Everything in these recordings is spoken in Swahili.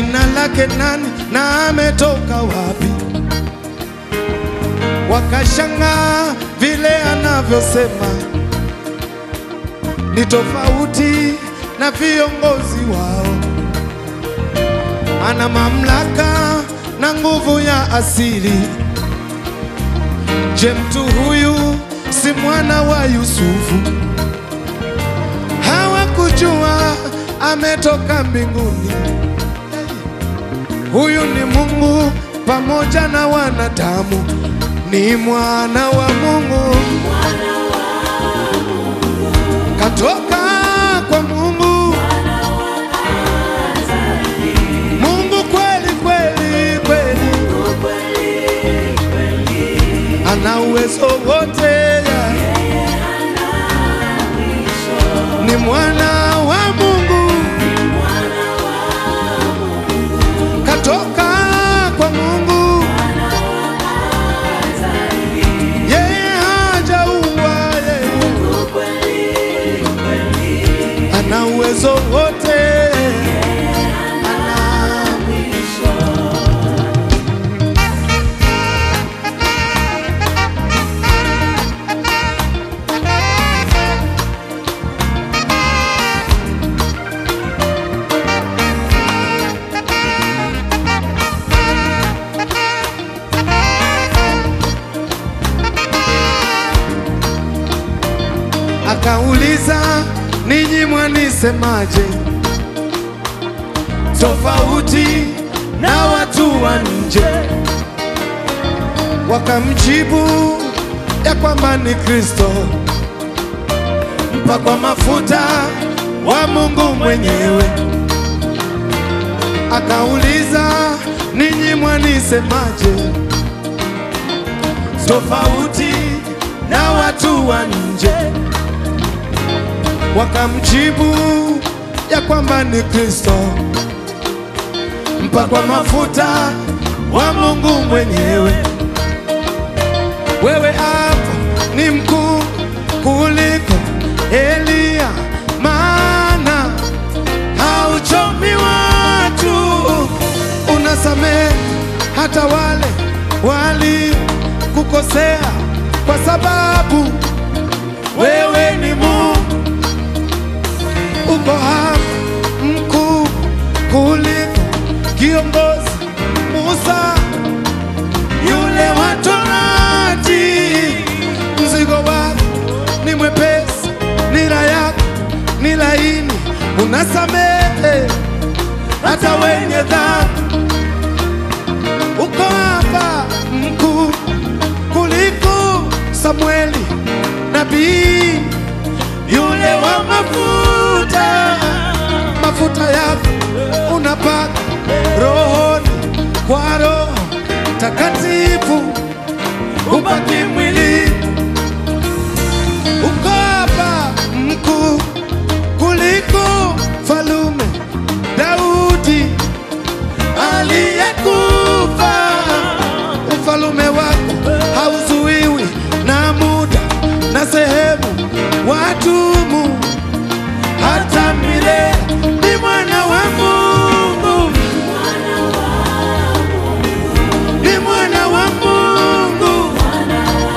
jina lake nani na ametoka wapi? Wakashangaa vile anavyosema ni tofauti na viongozi wao. Ana mamlaka na nguvu ya asili. Je, mtu huyu si mwana wa Yusufu? Hawakujua ametoka mbinguni. Huyu ni Mungu pamoja na wanadamu, ni mwana wa Mungu, katoka kwa Mungu, Mungu kweli kweli kweli, ana uwezo wote, ni mwana wa Mungu, katoka kwa Mungu, yeye hajaua yeye, ana uwezo wote, ana Akauliza, ninyi mwanisemaje? Tofauti na watu wa nje. Wakamjibu ya kwamba ni Kristo, mpakwa mafuta wa Mungu mwenyewe. Akauliza, ninyi mwanisemaje? Tofauti na watu wa nje wakamjibu ya kwamba ni Kristo, mpakwa mafuta wa Mungu mwenyewe. Wewe hapa ni mkuu kuliko Eliya, maana hauchomi watu, unasamehe hata wale walikukosea, kwa sababu wewe ni Mungu uko hapa mkuu kuliko kiongozi Musa yule wa Torati. Mzigo wako ni mwepesi, nira yako ni laini, unasamehe hata wenye dhambi. Uko hapa mkuu kuliko Samueli nabii yule wa mafuta, mafuta yako unapaka rohoni kwa Roho Takatifu, ubaki mwili. Uko hapa mkuu kuliko falume Daudi aliyekufa. Ufalume wako hauzuiwi na muda na sehemu, wadumu hata milele. Ni mwana wa Mungu, ni mwana wa Mungu,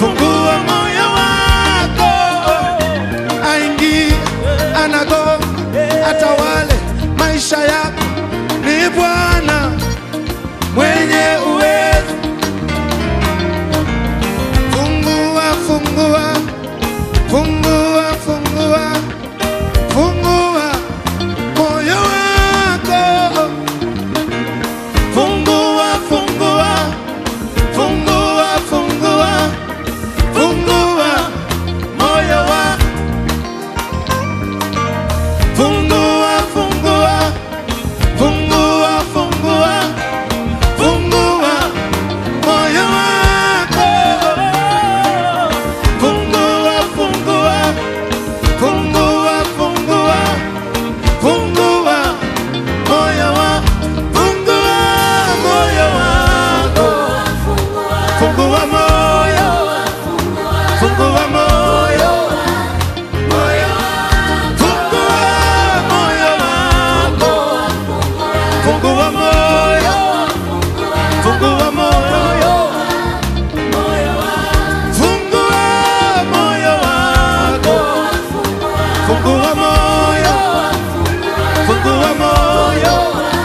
fungua moyo wako, aingie, anago, atawale maisha yako. Ni Bwana mwenye uwezo. Fungua, fungua, fungua, fungua, fungua moyo wako. Fungua, fungua, fungua, fungua, fungua moyo wako. Fungua, fungua, fungua, fungua, fungua moyo wako. Fungua, fungua, fungua, fungua, fungua moyo wako. Fungua moyo wako. Fungua moyo. Fungua moyo. Moyo. Fungua moyo wako. Fungua moyo. Fungua moyo. Fungua moyo wako. Fungua moyo. Fungua moyo.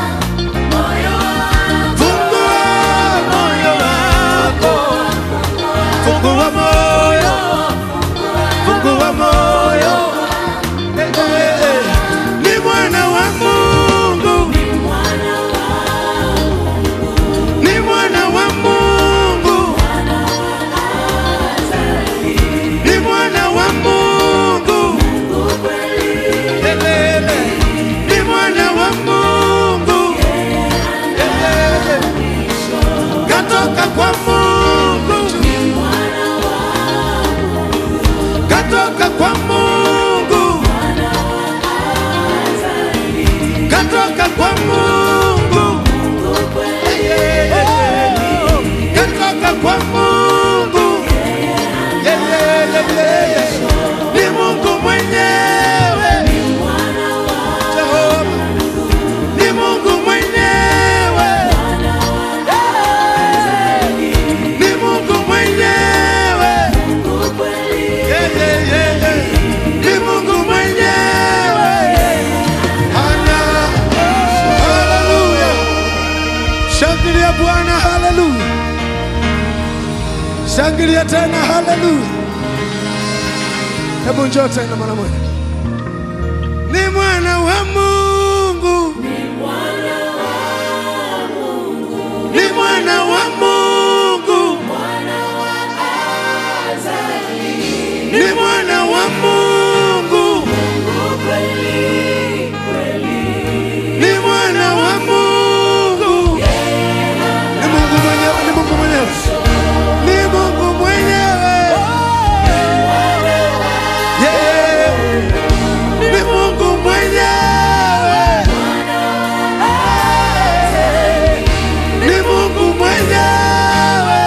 Fungua moyo wako. Fungua moyo. Fungua moyo. Eh, eh, eh. Ni mwana wa Mungu. Ni mwana wa Mungu. Ni mwana wa Mungu. Elele. Ni mwana wa Mungu. Elele. Katoka kwa Mungu. Katoka kwa Mungu. Katoka kwa Mungu. Katoka kwa Mungu. Ni Mungu mwenyewe. Jehova. Ni Mungu mwenyewe. Ni Mungu mwenyewe. Yeah, yeah, yeah, yeah. Ni Mungu mwenyewe. Ana. Haleluya. Shangilia Bwana, haleluya. Shangilia tena, haleluya. Hebu njoo tena mara moja. Ni mwana wa Mungu. Ni mwana wa Mungu. Ni mwana wa Mungu. Ni mwana wa Mungu. Ni Mungu mwenyewe, ni Mungu mwenyewe. Ni Mungu mwenyewe. Yeah. Ni Mungu mwenyewe. Ni Mungu mwenyewe.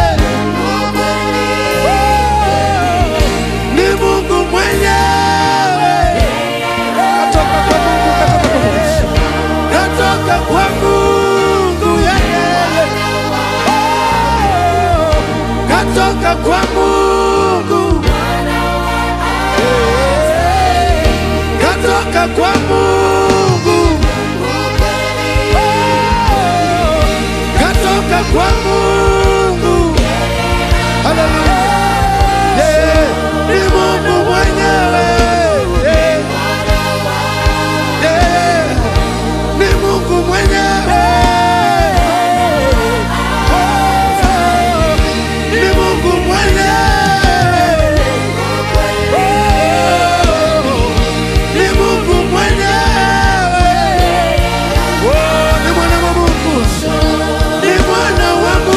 Ni Mungu mwenyewe. Katoka kwa Mungu, katoka kwa Mungu. Katoka kwa Mungu, yeah, yeah, yeah. Katoka kwa Mungu. Katoka kwa Mungu. Katoka kwa Mungu. Haleluya. Yeah. Ni Mungu mwenyewe. Yeah. Yeah. Ni Mungu mwenyewe. Ni Mungu mwenyewe. Ni Mungu mwenyewe. Oh, ni mwana wa Mungu. Ni mwana wa Mungu.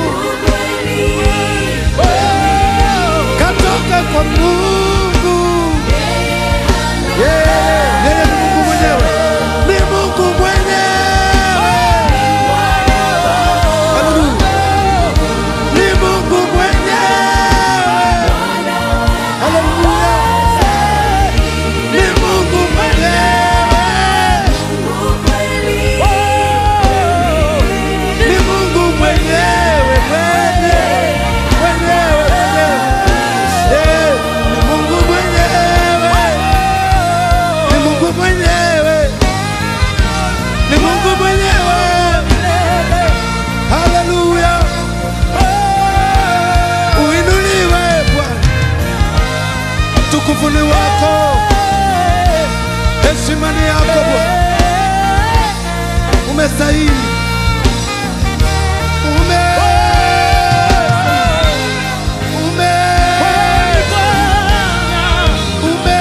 Mungu, katoka kwa Mungu. Yeah, yeye ni Mungu mwenyewe, ni Mungu mwenyewe. Haleluya, ni Mungu mwenyewe. Haleluya, ni Mungu mwenyewe. Ni Mungu mwenyewe, mwenyewe, mwenyewe, mwenyewe. Eh, ni Mungu mwenyewe. Ni Mungu mwenyewe. Ni Mungu mwenyewe. Haleluya. Uinuliwe Bwana. Utukufu ni wako. Heshima ni yako Bwana. Umestahili. Ume Ume Ume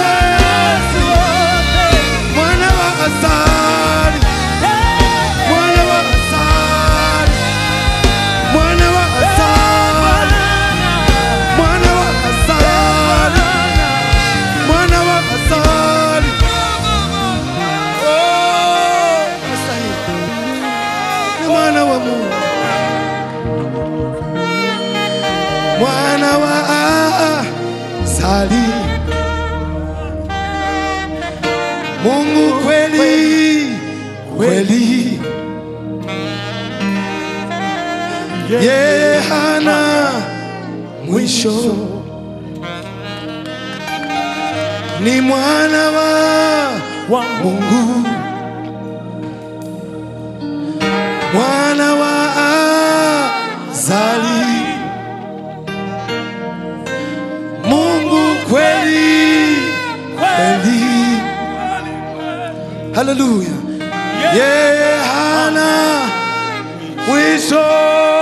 Mwana wa asali Mwana wa asali Mwana wa asali Mwana wa asali Mwana wa asali Oh, umestahili. Ni mwana wa Mungu mwana wa asali Mungu kweli kweli, yeye hana mwisho, ni mwana wa Mungu, mwana wa azali, Mungu kweli kweli. Haleluya, yeye hana mwisho.